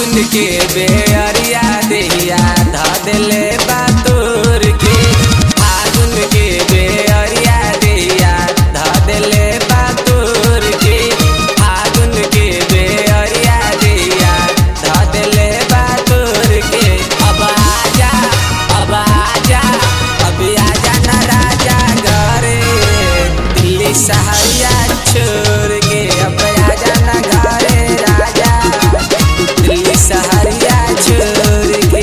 फागुन के बेअरिया देहिया ध देले बातोर के फागुन के बेअरिया देहिया ध देले बातोर के फागुन के बेअरिया देहिया ध देले बातोर के अब आजा अब आजा अब आजा ना राजा घरे दिल्ली सहरिया छोड़ के अब आजा ना घरे राजा दिल्ली सहरिया छोड़ के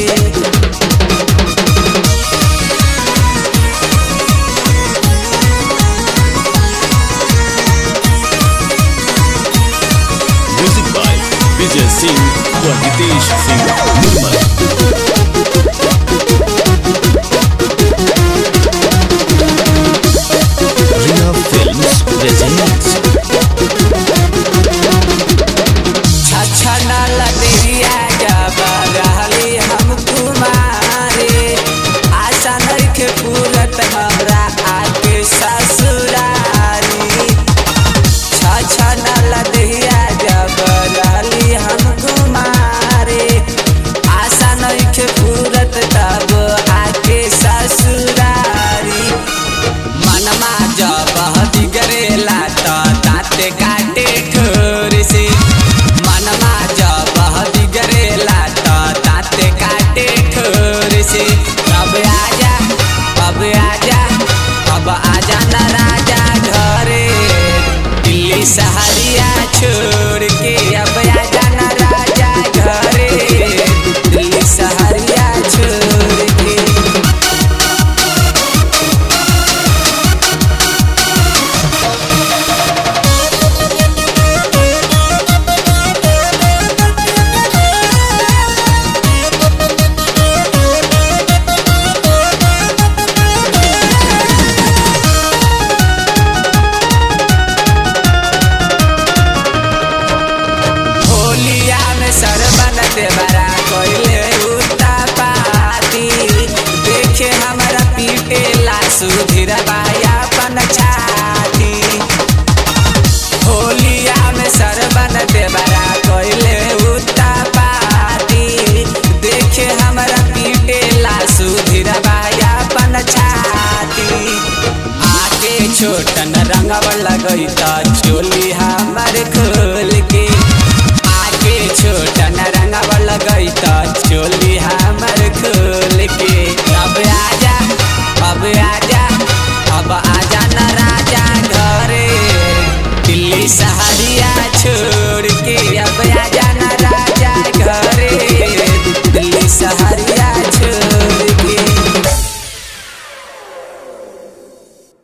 Music by Vijay Singh और Hitesh Singh Nirmal. Riya Films presents छछना लदेरिया जब रहली हम कुमारे आशा नइखे पूरत हमरा आके ससुरारी छछना लदेरिया जब रहली हम कुमारे आशा नइखे पूरत तब आके ससुरारी मनमा जब बिगड़ेला त दाँते काटे ठोर से मनमा जब बिगड़ेला त दाँते काटे ठोर से अब आजा अब आजा अब आजा न राजा घरे दिल्ली सहरिया छोड़ के अब आजा न राजा घरे दिल्ली सहरिया छोड़ के होलिया में सरबन देवरा कोइले उता पाती देखे हमरा पीटे ला सुधीर बाया पन छाती होलिया में सरबन देवरा कोइले उता पाती देखे हमरा पीटे ला सुधीर बाया पन छाती आके छोटन रंगव लगई त चोली हमर खोल के आके छोटन रंगव लगई त चोली हमर